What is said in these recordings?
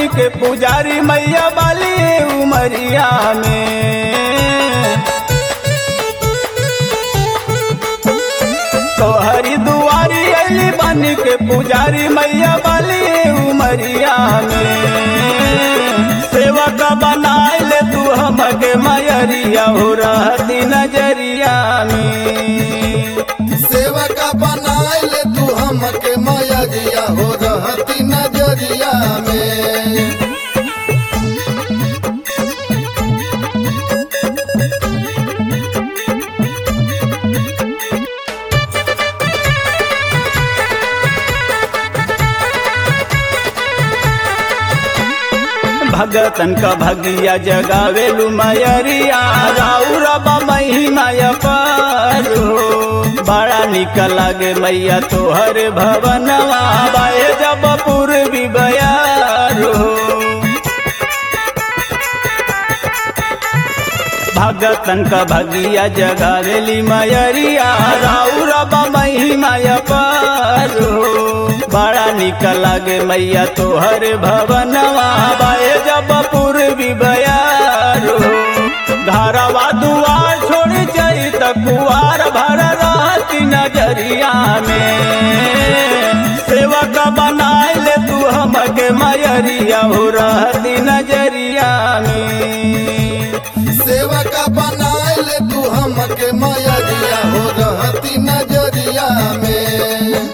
के पुजारी मैया बाली उमरिया में तोहरी दुआरी अली बन के पुजारी मैया बाली उमरिया में सेवक बनाए ले तू हमके मयरिया हो रहती नजरिया में सेवका बनाइल तू हमके मयरिया हो रहती नजरिया में भगतन का भगिया जगावेलु मयरिया राउर महिमाय पारो बड़ा निक लागे मैया तोहर भवनवा बाए जब पूर्वी बयारो भगतन का भगिया जगावेली मयरिया राउर महिमाय पारो बड़ा निक लागे मैया तोहर भवनवा बाए जब पूर्वी बयारो घरवा दुआर छोड़ जाई त कुआर भर रहती नजरिया में सेवक बनाए ले तू हमके मयरिया हो रहती नजरिया में सेवका बनाइल तू हमके मयरिया हो रहती नजरिया में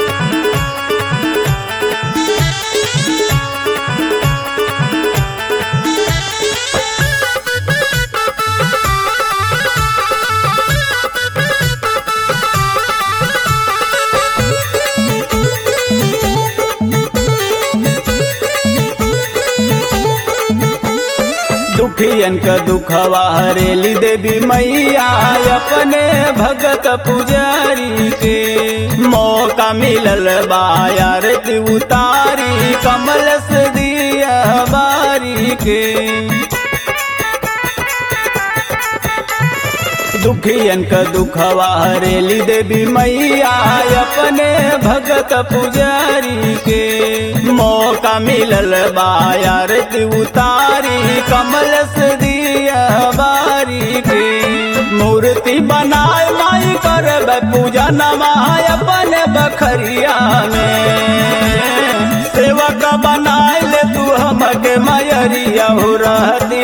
दुखियन का दुखवा हरेली देवी मैया अपने भगत पुजारी के मौका मिलल बायारती उतारी कमल से दिया बारी के दुखियन का दुखवा हरेली देवी मैया अपने भगत पुजारी के मौका मिलल बायारती उतारी कमल से दिया बारी के मूर्ति बनाए माई कर पूजा नमाय अपने बखरिया में सेवक बनाए ले तू हमके मयरिया हो रहती